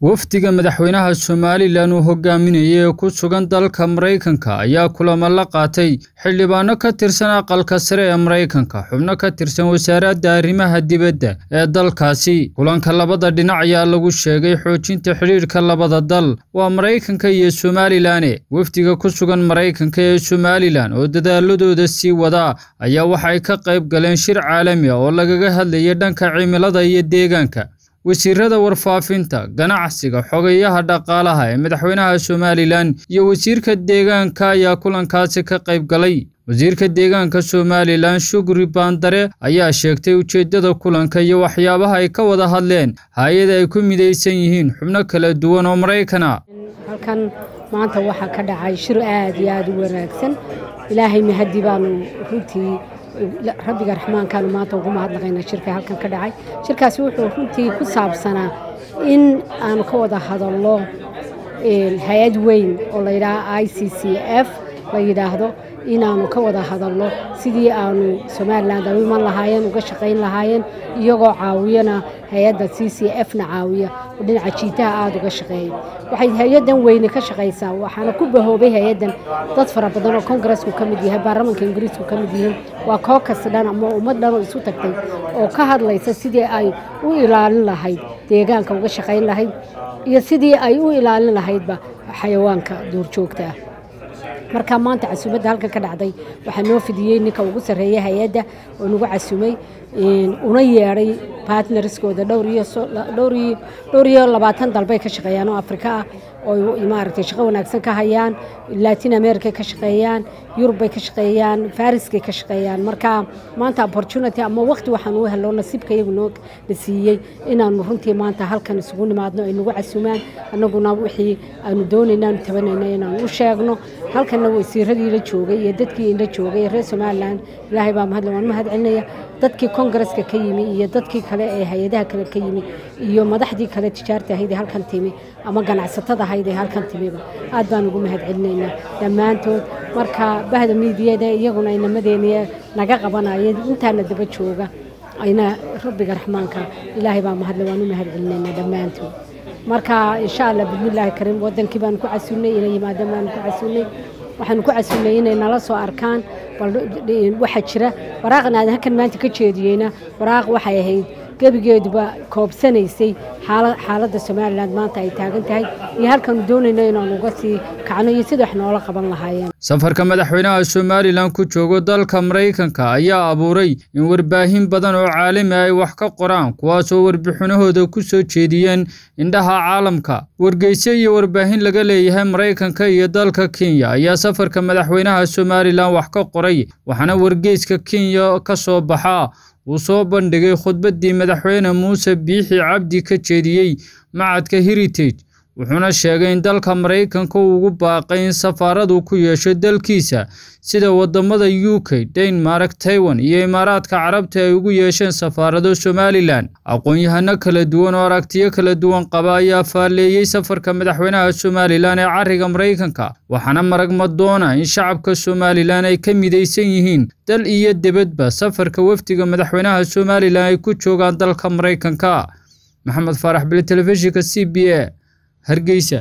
wafdiga madaxweynaha somalilan uu hogaaminayay ee ku sugan dalka maraykanka ayaa kulamo la qaatay xildhibaano ka tirsan aqalka sare ee maraykanka xubno ka tirsan wasaaradda arrimaha dibadda ee dalkaasi kulanka labada dhinac ayaa lagu sheegay xoojinta xidhiidhka labada dal waa maraykanka iyo somalilan wafdiga ku sugan maraykanka ee somalilan oo dadaaladooda sii wadaa ayaa waxay ka qayb galeen shir caalami ah oo lagaga hadlayay dhanka cimilada iyo deegaanka wasiirada warfaafinta ganacsiga xogayaha dhaqaalaha ee madaxweynaha somalilan iyo wasiirka deegaanka ayaa kulankaasi ka qayb galay wasiirka deegaanka somalilan shukri baandare ayaa sheegtay ujeeddada kulanka iyo waxyaabaha ay ka wada hadleen hay-ada ay ku midaysan yihiin xubno kala duwan oo maraykana halkan maanta waxaa ka dhacay shir aad iyo aada u wanaagsan ilaahay mahadi baanu runtii rabbiga raxmaankaanu maanta ugu mahadnaqaynaa shirka halkan ka dhacay shirkaasi wuxuu runtii ku saabsanaa in aanu ka wada hadalno hay-ad weyn oo la yidhaaha i c c f la yidhaahdo inaanu ka wada hadalno sidii aanu somalilan ay u iman lahaayeen uga shaqayn lahaayeen iyagoo caawiyana hay-adda c c f na caawiya oo dhinaca jiitaha aada uga shaqeeya waxay hay-addan weyne ka shaqaysaa waxaana ku bahoobay hay-addan dad fara badan oo kongaresku ka mid yahay baarlamanka ingiriisku ka mid yihiin waa kookas dhan ama ummad dhan oo isu tagtay oo ka hadlaysa sidii ay u ilaalin lahayd deegaanka uga shaqayn lahayd iyo sidii ay u ilaalin lahaydba xayawaanka duurjoogta ah marka maanta casuumadda halkan ka dhacday waxaa noo fidiyey ninka ugu sarreeya hay-adda oo nagu casumay una yeedhay bartnerskooda dhowr iyo labaatan dalbay ka shaqeeyaan oo afrika ah oo maaragtay shaqo wanaagsan ka hayaan latin america ka shaqeeyaan yurubbay ka shaqeeyaan fariskay ka shaqeeyaan marka maanta opportunity ama waqti waxaan u helo nasiibka iyagu noo na siiyey inaanu runtii maanta halkan isugu nimaadno ay nagu casumaan annaguna wixii aanu doonayna aanu tabanayna inaanu u sheegno halkanna wasiiradii la joogay iyo dadkii la joogay reer somalilan ilaahay baa mahadle waan mahad celinaya dadkii kongareska ka yimi iyo dadkii kale ee hay-adaha kale ka yimi iyo madaxdii kale tijaarta ahayd ee halkan timi ama ganacsatada ahayd ee halkan timiba aad baan ugu mahad celinaynaa dhammaantood marka bahda miidiyada iyaguna inamadeenii naga qabanayeen intaana daba jooga ayna rabbiga raxmaanka ilaahay baa mahadle waan u mahad celinaynaa dhammaantood marka insha allah bismillaahi kariim wadankii baanu ku casuulnay ina yimaadeen baanu ku casuulnay waxaanu ku casuulnay inay nala soo arkaan bal waxaa jira waraaqan aadan halkan maanta ka jeediyeyna waraaq waxay ahayd gebigeeduba koobsanaysay xaaladda somalilan maanta ay taagan tahay iyo halkaanu doonayno inaanu uga sii kacno iyo sida wax noola qaban lahaayeen safarka madaxweynaha somalilan ku joogo dalka maraykanka ayaa abuuray in warbaahin badan oo caalami ay wax ka qoraan kuwaasoo warbixinahooda ku soo jeediyeen indhaha caalamka wargeyse iyo warbaahin laga leeyahay maraykanka iyo dalka kenya ayaa safarka madaxweynaha somalilan wax ka qoray waxaana wargeyska kenya ka soo baxaa uu soo bandhigay khudbaddii madaxweyne muuse biixi cabdi ka jeediyey macadka heritage wuxuuna sheegay in dalka maraykanka uu ugu baaqay in safaaradu ku yeesho dalkiisa sida waddamada u k denmark taiwan iyo imaaraadka carabta ay ugu yeesheen safaarado somalilan aqoon-yahano kala duwan oo aragtiyo kala duwan qaba ayaa faalleeyey safarka madaxweynaha somalilan ee cariga maraykanka waxaana marag madoona in shacabka somalilan ay ka midaysan yihiin dal iyo debadba safarka wafdiga madaxweynaha somalilan ay ku joogaan dalka maraykanka maxamed faarax bili telefishinka c b a hargeysa